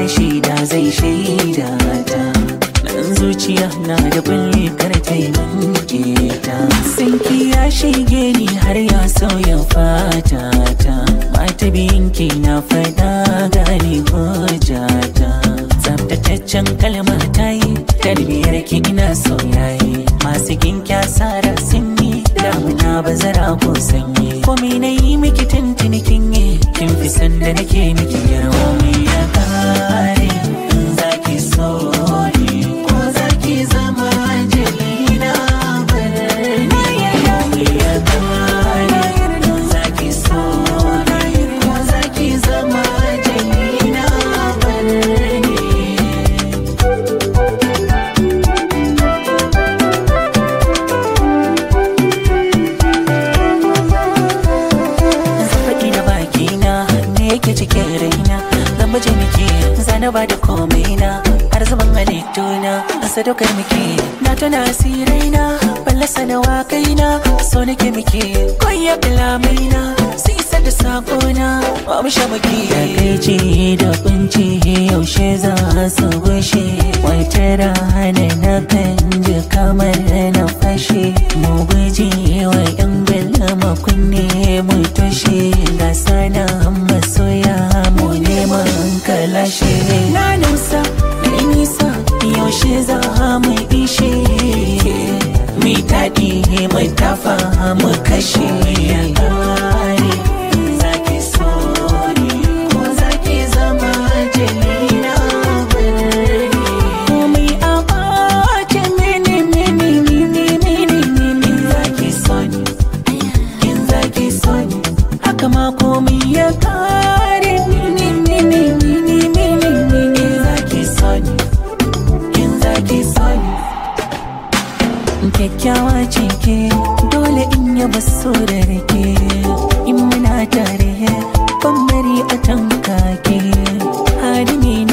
shaida zai shaida ta nan zuciya na da bulle kar ta yi manke ta sanki ya shige ni har ya sauya fata ta mata biyinki na faɗa gane hujjata tsaftataccen kalma ta yi tarbiyar ki ina sauyaye masu ginki asara sun yi damuna bazara ko sanyi komai na yi miki tuntuni kin yi kin fi sanda nake miki yarwa mai ya kare in zaki so ni ko zaki zama jalina barni mai ya kare in zaki so ni ko zaki zama jalina barni faɗi da bakina me yake cikin raina zan baje miki zana ba da komai na har zaman halittuna a sadaukar miki na tuna asiraina ballasa da wakaina so nake miki koya kalamaina su isa da sakona ba mu sha maki da kai da kunci yaushe za su gushe wata rana na kan ji kamar na fashe mu guji wa yan belama kunne mu toshe ga sana masoya mu neman kalashe na nusa na nisa yaushe za mu ishe mi daɗi mai tafa mu kashe ya ƙare zaki so ni ko zaki zama jalina birni komai a ɓace mini mini mini mini mini zaki so ni in zaki so ni haka ma komai ya ƙare mini mini mini mini mini zaki so ni in zaki so ni kyakkyawa ce ke dole in yaba so da rake in muna tare ban bari a tanka ke hadimi